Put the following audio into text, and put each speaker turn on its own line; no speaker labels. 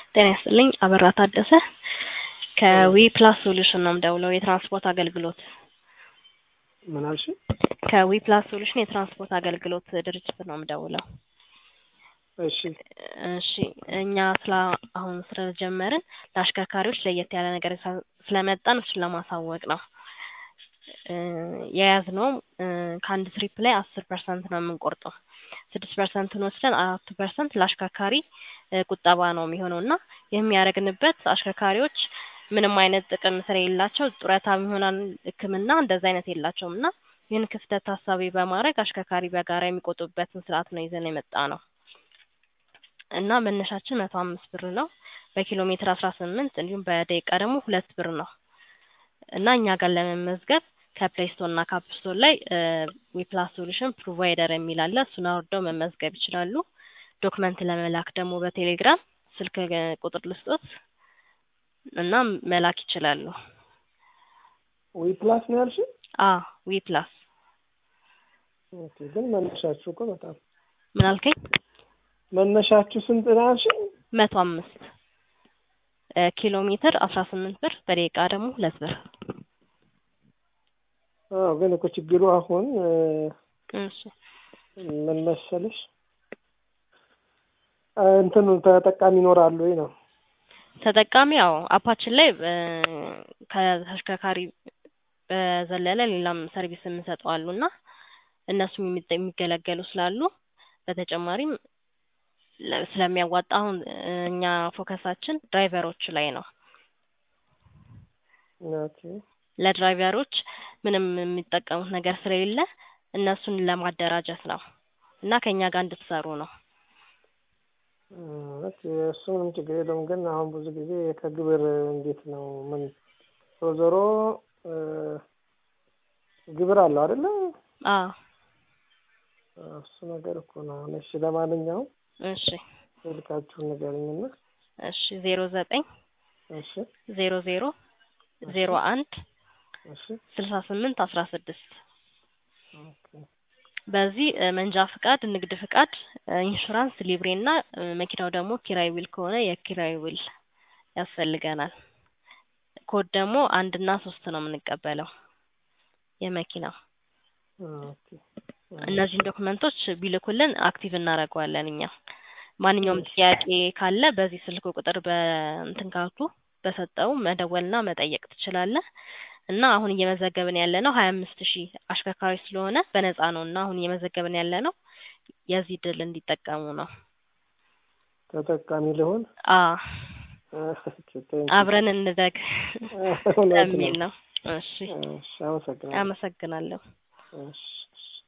ጤና ይስጥልኝ አበራ ታደሰ ከዊ ፕላስ ሶሉሽን ነው የምደውለው የትራንስፖርት አገልግሎት
ምን አልሽ?
ከዊ ፕላስ ሶሉሽን የትራንስፖርት አገልግሎት ድርጅት ነው የምደውለው።
እሺ
እሺ እኛ ስለ አሁን ስለጀመርን ለአሽከርካሪዎች ለየት ያለ ነገር ሳ- ስለመጣን እሱን ለማሳወቅ ነው። እ የያዝነውም እ ከአንድ ትሪፕ ላይ አስር ፐርሰንት ነው የምንቆርጠው። ስድስት ፐርሰንቱን ወስደን አራቱ ፐርሰንት ለአሽከርካሪ እ ቁጠባ ነው የሚሆነው እና የሚያደርግንበት አሽከርካሪዎች ምንም አይነት ጥቅም ስለሌላቸው ጡረታም ይሆናል ሕክምና እንደዛ አይነት የላቸውም እና ይህን ክፍተት ታሳቢ በማድረግ አሽከርካሪ በጋራ የሚቆጥቡበትን ስርዓት ነው ይዘን የመጣ ነው እና መነሻችን መቶ አምስት ብር ነው። በኪሎ ሜትር አስራ ስምንት እንዲሁም በደቂቃ ደግሞ ሁለት ብር ነው እና እኛ ጋር ለመመዝገብ ከፕሌይ ስቶር እና ከአፕ ስቶር ላይ ዊፕላስ ሶሉሽን ፕሮቫይደር የሚል አለ። እሱን አውርደው መመዝገብ ይችላሉ። ዶክመንት ለመላክ ደግሞ በቴሌግራም ስልክ እ ቁጥር ልስጦት እና መላክ ይችላሉ።
ዊ ፕላስ ነው ያልሽ?
አ ዊፕላስ
ኦኬ ግን መነሻችሁ እኮ በጣም
ምን አልከኝ?
መነሻችሁ ስንት ነው ያልሽ?
መቶ አምስት እ ኪሎ ሜትር አስራ ስምንት ብር በደቂቃ ደግሞ ሁለት ብር።
አዎ ግን እኮ ችግሩ አሁን እ
እሺ
ምን መሰለሽ እ እንትኑ ተጠቃሚ ይኖራሉ ወይ ነው
ተጠቃሚ ያው አፓችን ላይ እ ከተሽከርካሪ በዘለለ ሌላም ሰርቪስ የምንሰጠው አሉ እና እነሱም የሚጠ- የሚገለገሉ ስላሉ በተጨማሪም ለ- ስለሚያዋጣ አሁን እ እኛ ፎከሳችን ድራይቨሮች ላይ ነው።
ኦኬ
ለድራይቨሮች ምንም የሚጠቀሙት ነገር ስለሌለ እነሱን ለማደራጀት ነው እና ከእኛ ጋር እንድትሰሩ ነው።
እ ኦኬ እሱ ምንም ችግር የለውም። ግን አሁን ብዙ ጊዜ ከግብር እንዴት ነው ምን ዞሮ ዞሮ እ ግብር አለው አይደለ?
አዎ
እሱ ነገር እኮ ነው። አሁን እሺ ለማንኛውም
እሺ
ስልካችሁን ንገረኝና
እሺ ዜሮ ዘጠኝ
እሺ
ዜሮ ዜሮ ዜሮ አንድ
እሺ
ስልሳ ስምንት አስራ ስድስት
ኦኬ
በዚህ እ መንጃ ፍቃድ፣ ንግድ ፍቃድ፣ እ ኢንሹራንስ፣ ሊብሬ እና እ መኪናው ደግሞ ኪራይ ዊል ከሆነ የኪራይ ዊል ያስፈልገናል። ኮድ ደግሞ አንድ እና ሶስት ነው የምንቀበለው የመኪናው።
ኦኬ
እነዚህን ዶክመንቶች ቢልኩልን አክቲቭ እናደርገዋለን እኛ። ማንኛውም
እሺ።
ጥያቄ ካለ በዚህ ስልክ ቁጥር በእንትን ካልኩ በሰጠው መደወልና መጠየቅ ትችላለህ። እና አሁን እየመዘገብን ያለ ነው ሀያ አምስት ሺህ አሽከርካሪ ስለሆነ በነፃ ነው እና አሁን እየመዘገብን ያለ ነው የዚህ ድል እንዲጠቀሙ ነው።
ተጠቃሚ ልሆን
አ
ኦኬ፣ ቴንክ ዩ።
አብረን እንደግ
እውነት
የሚል
ነው።
ነው። እሺ
እሺ፣ አመሰግናለሁ።
አመሰግናለሁ።
እሺ እሺ።